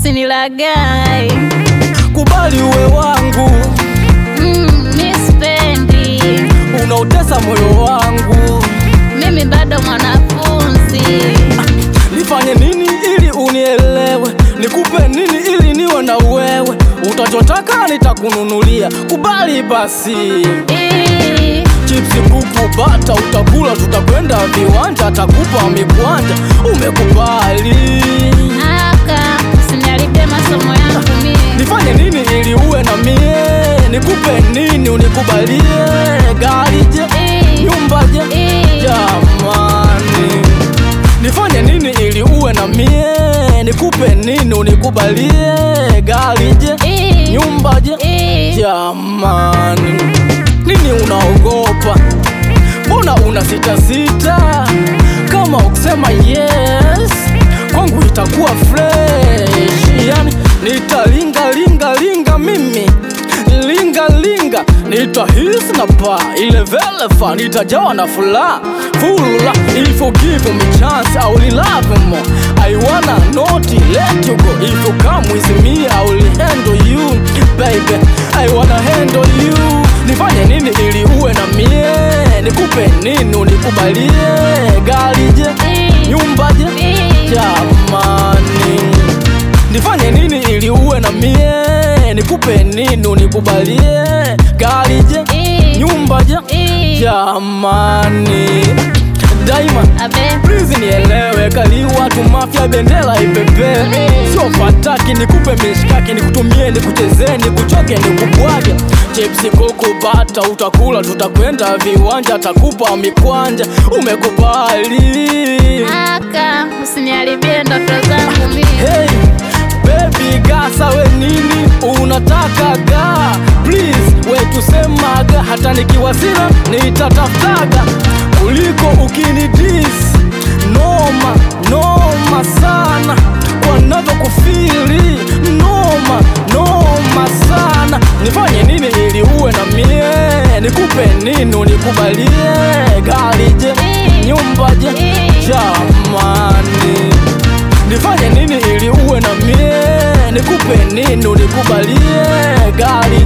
usinilagai. kubali uwe wangu, Mm, mi sipendi, unautesa moyo wangu. mimi bado mwanafunzi. Nifanye nini ili unielewe? Nikupe nini ili niwe na wewe? Utachotaka nitakununulia, kubali basi. Ii, Chipsi, kuku, bata utakula, tutakwenda viwanja, takupa mikwanja. Umekubali? aka usiniharibie masomo yangu mie. Nifanye nini ili uwe na mie? Nikupe nini unikubalie? Gari je? Ii, Nyumba je? ii, Jamani, nifanye nini ili uwe na mie? Nikupe nini unikubalie? Gari je? ii, Nyumba je? ii. Jamani, nini unaogopa? Mbona una sita sita? Kama ukisema yes, kwangu itakuwa fresh. Yani nitalinga linga linga mimi linga linga, nitahisi na pa ile velefa, nitajawa na furaha fula. If you give me chance, I will love you more. I wanna not let you go. If you come with me, I will handle you, baby. I wanna handle you. Nifanye nini ili uwe na mie? Nikupe nini unikubalie? Gari je? Ii, Nyumba je? ii. Jamani, nifanye nini ili uwe na mie? Nikupe nini unikubalie? Gari je? Ii, Nyumba je? ii. Jamani, daima Abe, Please nielewe, kali watu mafia, bendera ipepe, sio fataki. Nikupe mishkaki, nikutumie, nikuchezee, nikuchoke, nikubwage. Chipsi, kuku, bata utakula, tutakwenda viwanja, takupa mikwanja. Umekubali? aka usiniharibie ndoto zangu mie. Hey, baby gasa we nini unataka ga please we tusemaga hata nikiwa sina nitatafutaga kuliko ukinidis noma noma sana kwa navyokufili noma noma sana nifanye nini ili uwe na mie nikupe nini unikubalie gari je nyumba je jamani nifanye nini ili uwe na mie? Nikupe nini unikubalie? Gari